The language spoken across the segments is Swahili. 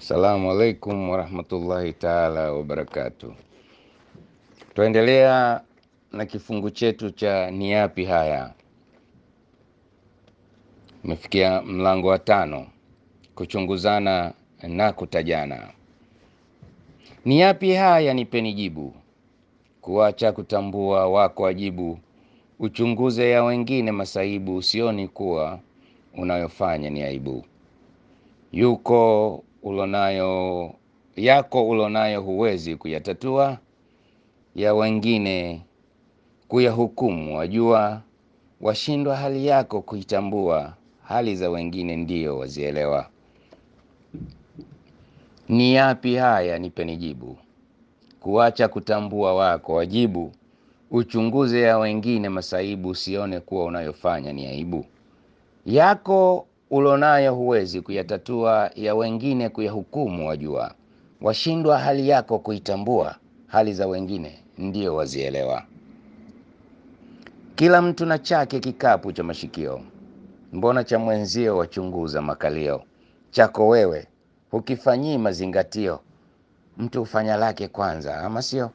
Assalamu alaikum warahmatullahi taala wabarakatuh. Tuendelea na kifungu chetu cha ni yapi haya. Umefikia mlango wa tano, kuchunguzana na kutajana. Ni yapi haya, nipeni jibu. Kuacha kutambua wako wajibu, uchunguze ya wengine masaibu, usioni kuwa unayofanya ni aibu. Yuko ulonayo yako ulonayo huwezi kuyatatua, ya wengine kuyahukumu, wajua washindwa hali yako kuitambua, hali za wengine ndiyo wazielewa. Ni yapi haya, nipeni jibu. Kuacha kutambua wako wajibu, uchunguze ya wengine masaibu, usione kuwa unayofanya ni aibu. Yako ulonayo huwezi kuyatatua, ya wengine kuyahukumu, wajua washindwa hali yako kuitambua, hali za wengine ndio wazielewa. Kila mtu na chake kikapu cha mashikio, mbona cha mwenzio wachunguza makalio? Chako wewe hukifanyii mazingatio, mtu hufanya lake kwanza, ama sio?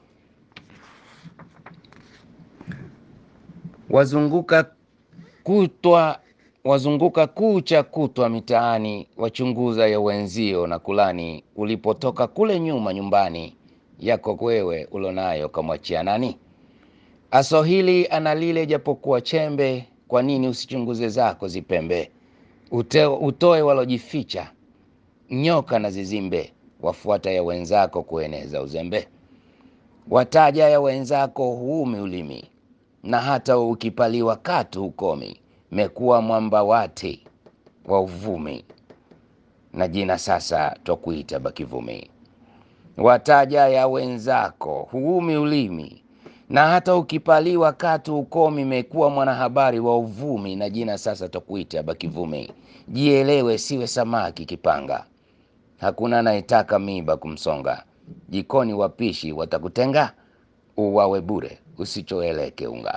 Wazunguka kutwa wazunguka kucha kutwa mitaani, wachunguza ya wenzio na kulani, ulipotoka kule nyuma nyumbani, yako wewe ulonayo kamwachia nani? Aso hili ana lile, japokuwa chembe, kwa nini usichunguze zako zipembe? Ute, utoe walojificha, nyoka na zizimbe, wafuata ya wenzako kueneza uzembe. Wataja ya wenzako huumi ulimi, na hata ukipaliwa katu hukomi mekuwa mwamba wate wa uvumi, na jina sasa twakuita bakivumi. Wataja ya wenzako huumi ulimi, na hata ukipaliwa katu ukomi, mekuwa mwanahabari wa uvumi, na jina sasa twakuita bakivumi. Jielewe, siwe samaki kipanga, hakuna anayetaka miba kumsonga. Jikoni wapishi watakutenga, uwawe bure usichoeleke unga.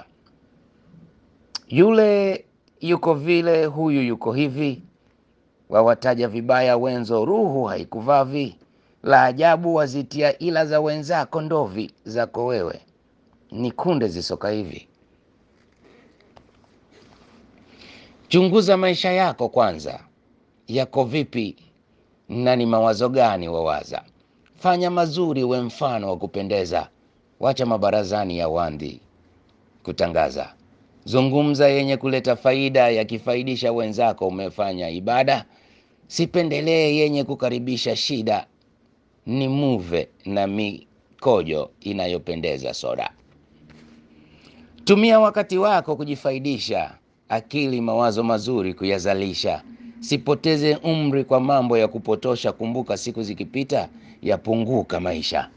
Yule yuko vile, huyu yuko hivi, wawataja vibaya wenzo, ruhu haikuvavi. La ajabu wazitia ila za wenzako ndovi, zako wewe ni kunde zisoka hivi. Chunguza maisha yako kwanza, yako vipi na ni mawazo gani wawaza? Fanya mazuri, we mfano wa kupendeza, wacha mabarazani ya wandi kutangaza Zungumza yenye kuleta faida, yakifaidisha wenzako, umefanya ibada. Sipendelee yenye kukaribisha shida, ni muve na mikojo inayopendeza soda. Tumia wakati wako kujifaidisha, akili mawazo mazuri kuyazalisha. Sipoteze umri kwa mambo ya kupotosha, kumbuka siku zikipita yapunguka maisha.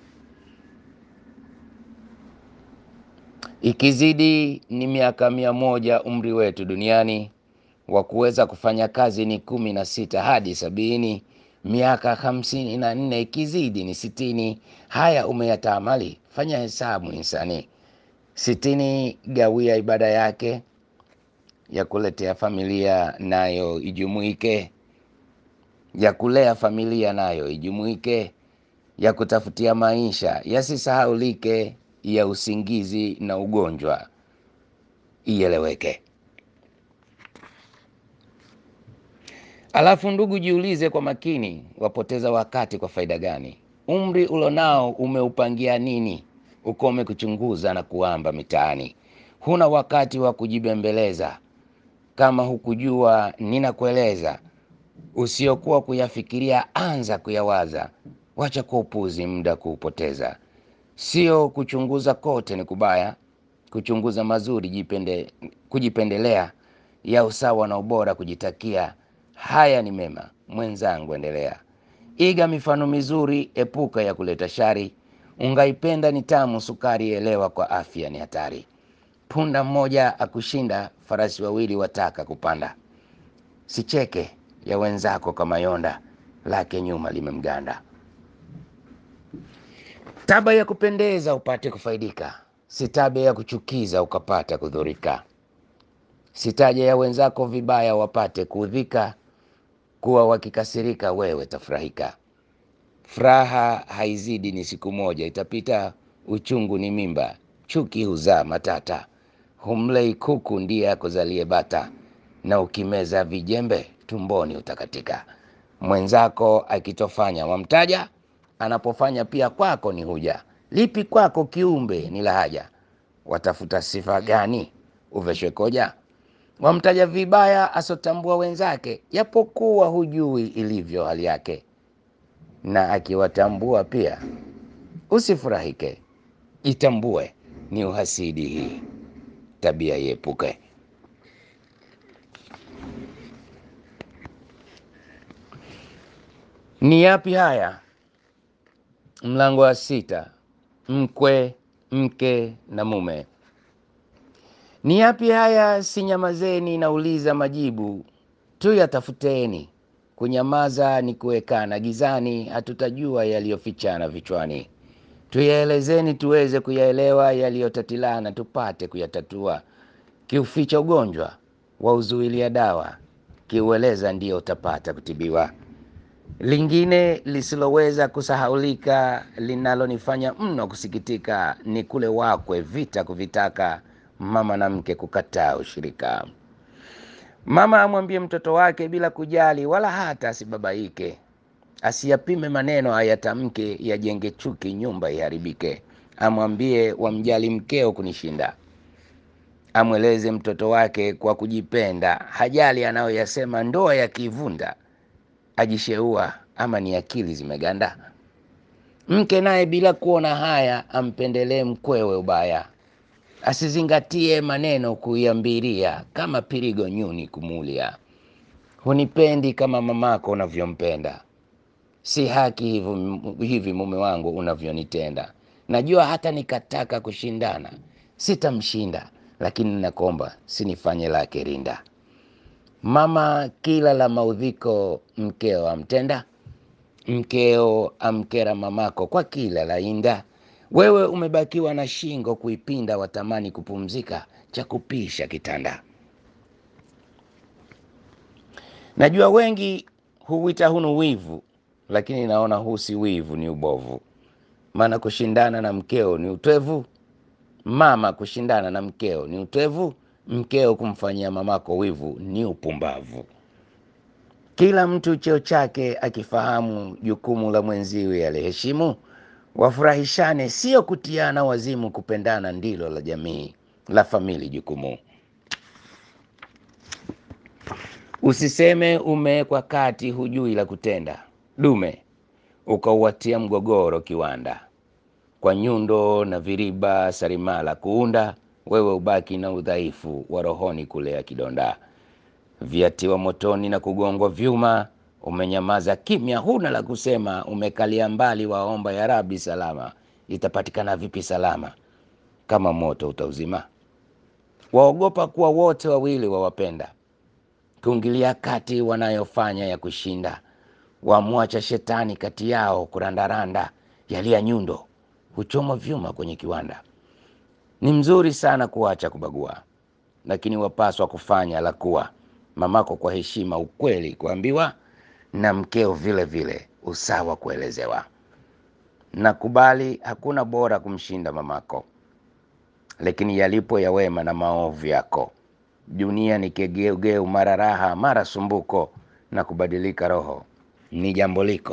Ikizidi ni miaka mia moja umri wetu duniani, wa kuweza kufanya kazi ni kumi na sita hadi sabini. Miaka hamsini na nne ikizidi ni sitini. Haya umeyatamali, fanya hesabu insani. Sitini gawia ibada yake ya kuletea familia, nayo ijumuike, ya kulea familia nayo ijumuike, ya kutafutia maisha yasisahaulike ya usingizi na ugonjwa ieleweke. Alafu ndugu, jiulize kwa makini, wapoteza wakati kwa faida gani? Umri ulonao umeupangia nini? Ukome kuchunguza na kuamba mitaani. Huna wakati wa kujibembeleza, kama hukujua ninakueleza. Usiokuwa kuyafikiria, anza kuyawaza. Wacha kwa upuzi muda kuupoteza. Sio kuchunguza kote ni kubaya, kuchunguza mazuri jipende, kujipendelea ya usawa na ubora kujitakia. Haya ni mema, mwenzangu, endelea. Iga mifano mizuri, epuka ya kuleta shari. Ungaipenda ni tamu, sukari elewa, kwa afya ni hatari. Punda mmoja akushinda, farasi wawili wataka kupanda. Sicheke ya wenzako kama yonda, lake nyuma limemganda. Taba ya kupendeza upate kufaidika, si taba ya kuchukiza ukapata kudhurika. Sitaje ya wenzako vibaya wapate kuudhika, kuwa wakikasirika wewe tafurahika. Furaha haizidi ni siku moja, itapita. Uchungu ni mimba, chuki huzaa matata. Humlei kuku ndiye akuzalie bata, na ukimeza vijembe tumboni utakatika. Mwenzako akitofanya wamtaja, anapofanya pia kwako ni huja. Lipi kwako kiumbe ni lahaja, watafuta sifa gani uveshwe koja? Wamtaja vibaya asotambua wenzake, japokuwa hujui ilivyo hali yake. Na akiwatambua pia usifurahike, itambue ni uhasidi hii, tabia iepuke. Ni yapi haya? Mlango wa sita. Mkwe, mke na mume. Ni yapi haya? Sinyamazeni, nauliza majibu tu yatafuteni. Kunyamaza ni kuwekana gizani, hatutajua yaliyofichana vichwani. Tuyaelezeni tuweze kuyaelewa, yaliyotatilana tupate kuyatatua. Kiuficha ugonjwa wauzuilia dawa, kiueleza ndio utapata kutibiwa. Lingine lisiloweza kusahaulika, linalonifanya mno kusikitika, ni kule wakwe vita kuvitaka, mama na mke kukataa ushirika. Mama amwambie mtoto wake bila kujali, wala hata asibabaike, asiyapime maneno ayatamke, yajenge chuki, nyumba iharibike. Amwambie wamjali mkeo kunishinda, amweleze mtoto wake kwa kujipenda, hajali anayoyasema, ndoa yakivunda ajisheua ama ni akili zimeganda. Mke naye bila kuona haya ampendelee mkwewe ubaya, asizingatie maneno kuiambiria, kama pirigo nyuni kumulia. Hunipendi kama mamako unavyompenda, si haki hivi, hivi mume wangu unavyonitenda. Najua hata nikataka kushindana sitamshinda, lakini nakomba sinifanye lake rinda. Mama kila la maudhiko mkeo amtenda, mkeo amkera mamako kwa kila la inda. Wewe umebakiwa na shingo kuipinda, watamani kupumzika, cha kupisha kitanda. Najua wengi huwita hunu wivu, lakini naona huu si wivu, ni ubovu. Maana kushindana na mkeo ni utwevu, mama kushindana na mkeo ni utwevu, mkeo kumfanyia mamako wivu ni upumbavu. Kila mtu cheo chake akifahamu, jukumu la mwenziwe aliheshimu. Wafurahishane, sio kutiana wazimu, kupendana ndilo la jamii la famili jukumu. Usiseme umewekwa kati, hujui la kutenda, dume ukauwatia mgogoro kiwanda, kwa nyundo na viriba sarimala kuunda, wewe ubaki na udhaifu wa rohoni kulea kidonda. Viatiwa motoni na kugongwa vyuma, umenyamaza kimya, huna la kusema, umekalia mbali, waomba ya Rabi salama. Itapatikana vipi salama kama moto utauzima? Waogopa kuwa wote wawili wawapenda, kuingilia kati wanayofanya ya kushinda, wamwacha shetani kati yao kurandaranda, yalia nyundo huchomwa vyuma kwenye kiwanda. Ni mzuri sana kuacha kubagua, lakini wapaswa kufanya la kuwa mamako kwa heshima, ukweli kuambiwa, na mkeo vile vile usawa kuelezewa. Nakubali hakuna bora kumshinda mamako, lakini yalipo ya wema na maovu yako. Dunia ni kegeugeu, mara raha mara sumbuko, na kubadilika roho ni jambo liko.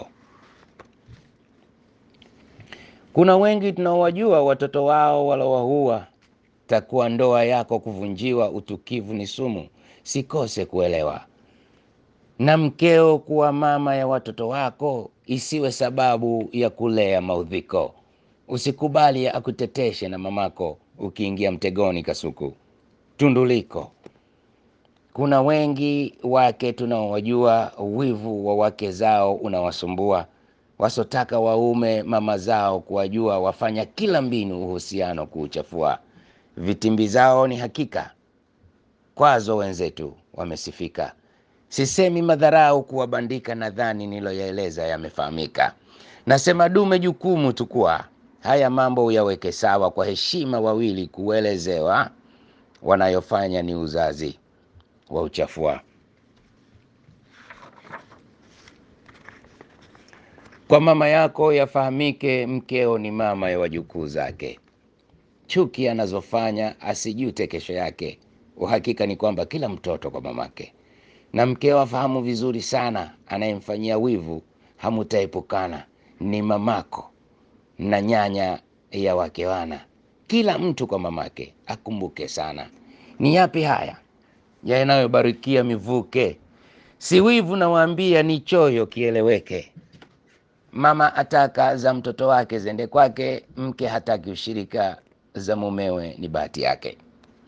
Kuna wengi tunaowajua watoto wao walowahua, takuwa ndoa yako kuvunjiwa, utukivu ni sumu, sikose kuelewa. Na mkeo kuwa mama ya watoto wako, isiwe sababu ya kulea maudhiko. Usikubali akuteteshe na mamako, ukiingia mtegoni kasuku tunduliko. Kuna wengi wake tunaowajua, wivu wa wake zao unawasumbua, wasotaka waume mama zao kuwajua, wafanya kila mbinu uhusiano kuuchafua. Vitimbi zao ni hakika, kwazo wenzetu wamesifika. Sisemi madharau kuwabandika, nadhani niloyaeleza yamefahamika. Nasema dume jukumu tukua, haya mambo uyaweke sawa, kwa heshima wawili kuelezewa, wanayofanya ni uzazi wa uchafua. Kwa mama yako yafahamike, mkeo ni mama ya wajukuu zake. Chuki anazofanya asijute kesho yake. Uhakika ni kwamba kila mtoto kwa mamake, na mkeo afahamu vizuri sana, anayemfanyia wivu hamutaepukana, ni mamako na nyanya ya wake wana. Kila mtu kwa mamake akumbuke sana. Ni yapi haya yanayobarikia mivuke? Si wivu nawaambia, ni choyo kieleweke. Mama ataka za mtoto wake zende kwake, mke hataki ushirika za mumewe, ni bahati yake.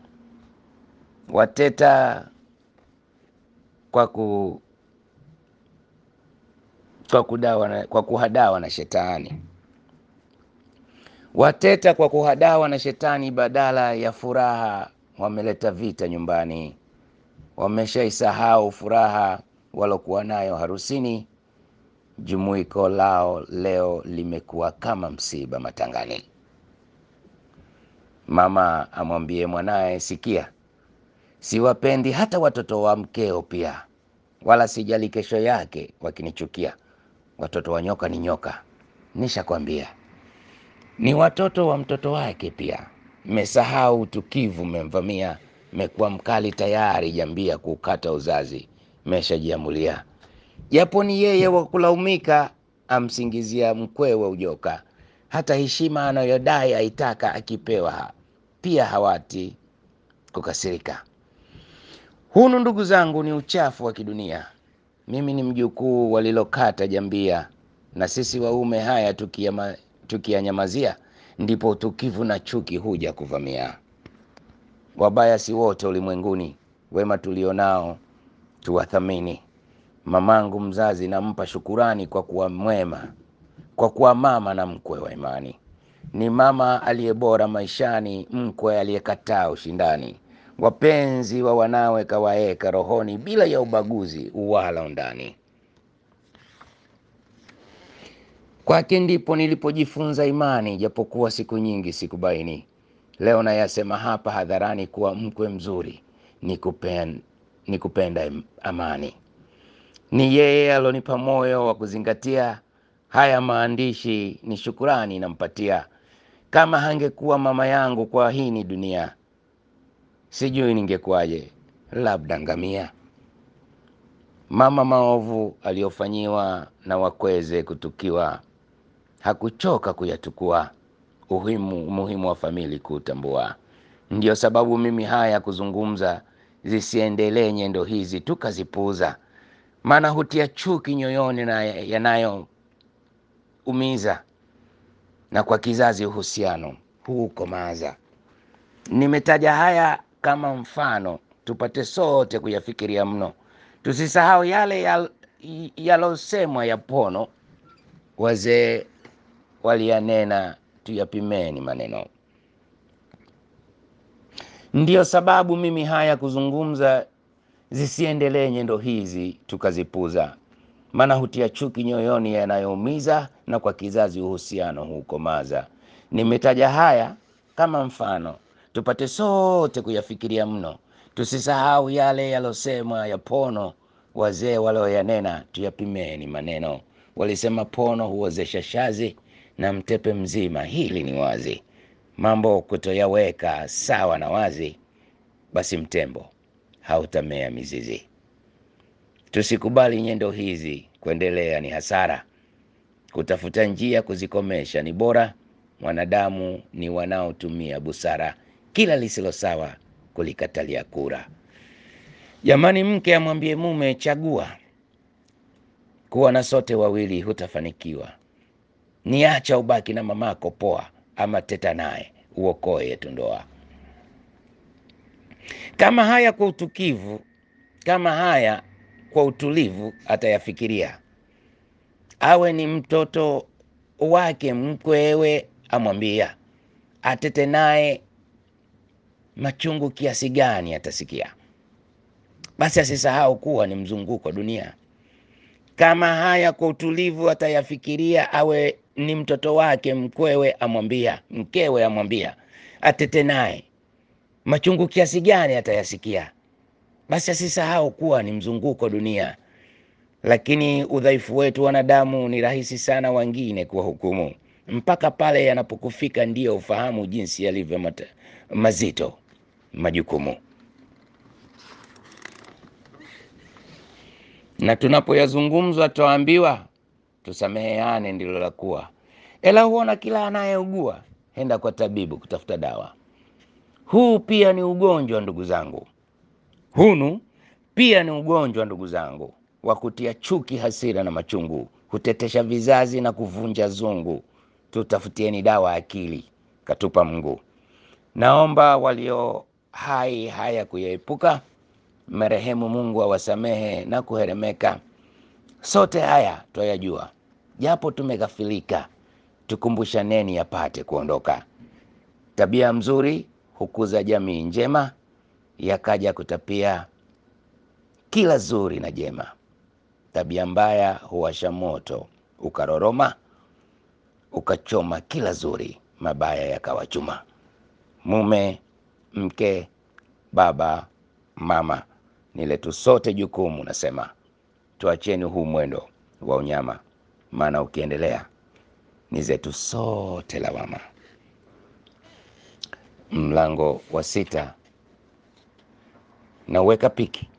Wateta kwa ku kwa kudawa na, kwa kuhadawa na shetani. Wateta kwa kuhadawa na shetani, badala ya furaha wameleta vita nyumbani. Wameshaisahau furaha walokuwa nayo harusini. Jumuiko lao leo limekuwa kama msiba matangani. Mama amwambie mwanaye, sikia, siwapendi hata watoto wa mkeo pia, wala sijali kesho yake wakinichukia. Watoto wa nyoka ni nyoka, nishakwambia ni watoto wa mtoto wake pia. Mmesahau utukivu, mmemvamia, mmekuwa mkali tayari, jambia kuukata uzazi, mmeshajiamulia. Japo ni yeye wa kulaumika, amsingizia mkwewe ujoka. Hata heshima anayodai aitaka akipewa pia hawati kukasirika. Hunu ndugu zangu, ni uchafu wa kidunia. Mimi ni mjukuu walilokata jambia, na sisi waume haya tukiyama tukiyanyamazia ndipo utukivu na chuki huja kuvamia. Wabaya si wote ulimwenguni, wema tulionao tuwathamini. Mamangu mzazi nampa shukurani kwa kuwa mwema, kwa kuwa mama na mkwe wa imani. Ni mama aliye bora maishani, mkwe aliyekataa ushindani. Wapenzi wa wanawe kawaeka rohoni, bila ya ubaguzi wala undani. Kwake ndipo nilipojifunza imani, japokuwa siku nyingi sikubaini. Leo nayasema hapa hadharani kuwa mkwe mzuri ni kupen, ni kupenda amani. Ni yeye alonipa moyo wa kuzingatia haya maandishi, ni shukurani nampatia. Kama hangekuwa mama yangu kwa hii ni dunia, sijui ningekuwaje, labda ngamia. Mama maovu aliyofanyiwa na wakweze kutukiwa hakuchoka kuyatukua, uhimu umuhimu wa famili kuutambua. Ndiyo sababu mimi haya kuzungumza, zisiendelee nyendo hizi tukazipuuza, maana hutia chuki nyoyoni na yanayoumiza, na kwa kizazi uhusiano huukomaza. Nimetaja haya kama mfano, tupate sote kuyafikiria mno, tusisahau yale yal, yalosemwa ya pono wazee waliyanena, tuyapimeni maneno. Ndiyo sababu mimi haya kuzungumza, zisiendelee nyendo hizi tukazipuza, maana hutia chuki nyoyoni yanayoumiza, na kwa kizazi uhusiano huukomaza. Nimetaja haya kama mfano, tupate sote kuyafikiria mno, tusisahau yale yalosemwa ya pono wazee walioyanena, tuyapimeni maneno. Walisema pono huozesha shazi na mtepe mzima, hili ni wazi. Mambo kutoyaweka sawa na wazi, basi mtembo hautamea mizizi. Tusikubali nyendo hizi kuendelea, ni hasara. Kutafuta njia kuzikomesha ni bora. Mwanadamu ni wanaotumia busara, kila lisilo sawa kulikatalia kura. Jamani, mke amwambie mume, chagua kuwa na sote wawili, hutafanikiwa. Niacha ubaki na mamako poa, ama teta naye uokoe yetu ndoa. Kama haya kwa utukivu, kama haya kwa utulivu atayafikiria, awe ni mtoto wake mkwewe, amwambia atete naye machungu kiasi gani atasikia. Basi asisahau kuwa ni mzunguko dunia. Kama haya kwa utulivu atayafikiria, awe ni mtoto wake mkwewe, amwambia mkewe, amwambia atete naye machungu kiasi gani atayasikia. Basi asisahau kuwa ni mzunguko dunia. lakini udhaifu wetu wanadamu ni rahisi sana wengine kuwahukumu, mpaka pale yanapokufika ndiyo ufahamu jinsi yalivyo mata- mazito majukumu. Na tunapoyazungumzwa twaambiwa tusameheane, ndilo la kuwa. Ela huona kila anayeugua henda kwa tabibu kutafuta dawa. Huu pia ni ugonjwa ndugu zangu, hunu pia ni ugonjwa ndugu zangu, wa kutia chuki, hasira na machungu, hutetesha vizazi na kuvunja zungu. Tutafutieni dawa akili, katupa Mungu. Naomba walio hai haya kuyaepuka, marehemu Mungu awasamehe na kuheremeka. Sote haya twayajua, japo tumeghafilika, tukumbushaneni yapate kuondoka. Tabia mzuri hukuza jamii njema, yakaja kutapia kila zuri na jema. Tabia mbaya huwasha moto ukaroroma, ukachoma kila zuri, mabaya yakawa chuma. Mume, mke, baba, mama, ni letu sote jukumu. Nasema tuacheni huu mwendo wa unyama, maana ukiendelea ni zetu sote lawama. Mlango wa sita, nauweka piki